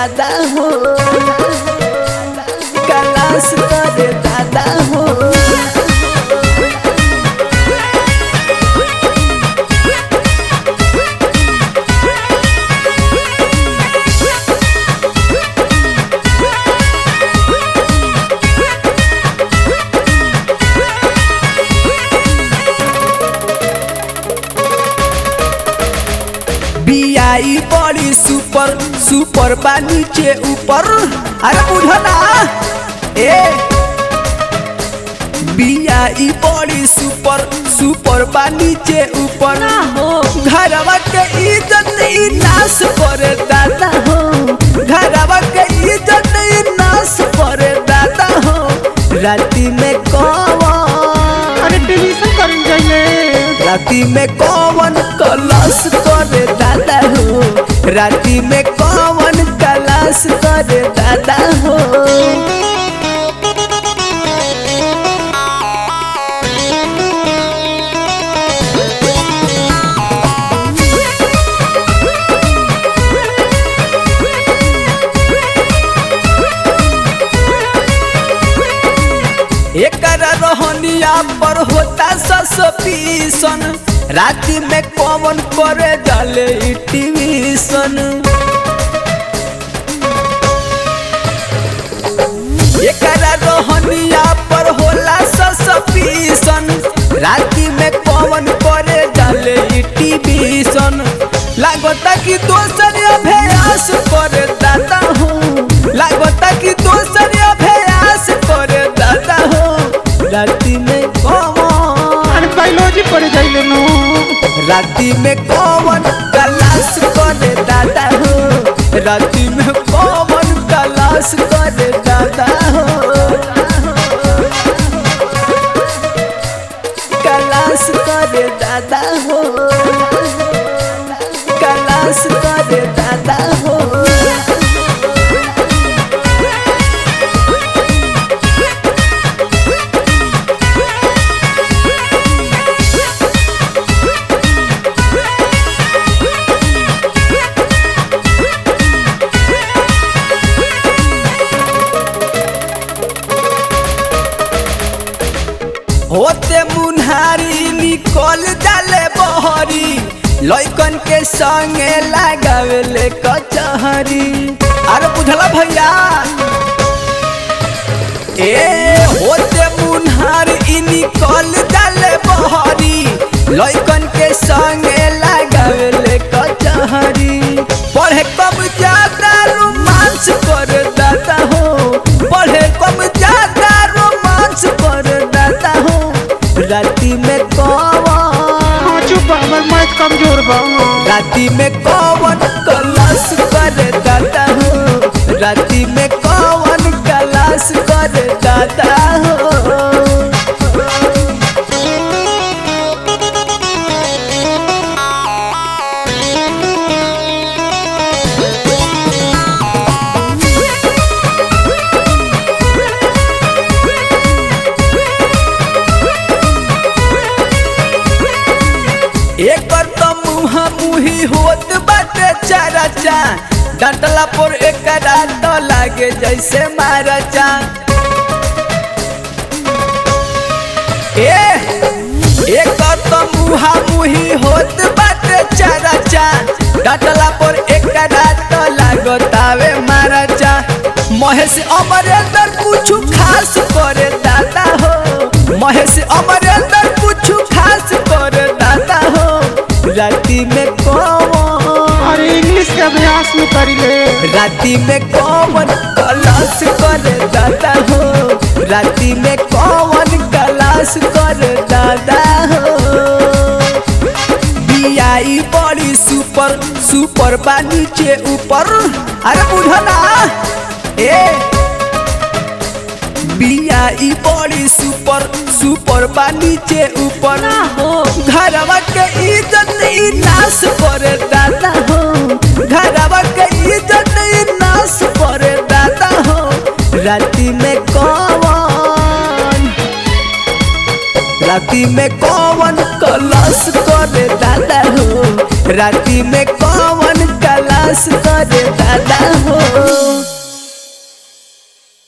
दादा हो कलास करे दादा हो बियाई बड़ी सुपर सुपर बा नीचे ऊपर अरे बुझो ना ए बियाई बड़ी सुपर सुपर बा नीचे ऊपर ना हो घरवा के इज्जत ई नाश करे दादा हो घरवा के इज्जत ई नाश करे दादा हो राती में कौन अरे टेलीविजन करन जाइले राती में कौन कलश करे दादा हो राती में कौन कलश करे दादा हो एकर रोहनिया पर होता ससपीसन राति में कौन करे डाले ई टीवीसन एकर रोहनिया पर होला ससपीसन राति में कौन करे डाले ई टीवीसन लागता कि दोसर अभ्यास करे दादा हूँ लागता कि दोसर अभ्यास करे दादा हो राति में कौन अरे बायोलॉजी पढ़े जाइले नो राति में कौन कलाश करे दादा हो राति में कौन कलाश करे दादा हो कलाश करे दादा हो कलाश करे दादा हो होते मुन्हारी निकल जाले बहरी लइकन के संगे लगावेले कचहरी अरे बुझला भैया ए होते मुन्हारी निकल जाले बहरी लइकन के संगे लगावेले कचहरी पढ़े कब ज्यादा रोमांस कर दादा हो पढ़े कब ज्यादा रोमांस कर दादा हो राति में कौन हाँ चुप बा, हमर मैथ कमजोर बा राति में कौन कलाश करे दादा हो राति में कौन कलाश करे दादा हो एकर तो मुहा मुही होत बाटे चाराचा डंटला पर एकरा तो लागे जैसे माराचा ए एकर तो मुहा मुही होत बाटे चाराचा डंटला पर एकरा तो लागतावे माराचा महेश अमरेंद्र कुछ खास करे दादा हो महेश अमरेंद्र कुछ खास करे दादा हो राति में कौन अरे इंग्लिश के अभ्यास में करिले राति में कौन कलाश करे दादा हो राति में कौन कलाश करे दादा हो बियाई बड़ी सुपर सुपर बा नीचे ऊपर अरे बुझो ना ए बियाई बड़ी सुपर सुपर बा नीचे ऊपर ना हो घरवा के इज्जत ई नाश करे दादा हो घरवा के इज्जत ई नाश करे दादा हो राति में कौन राति में कौन कलश करे दादा हो राति में कौन कलश करे दादा हो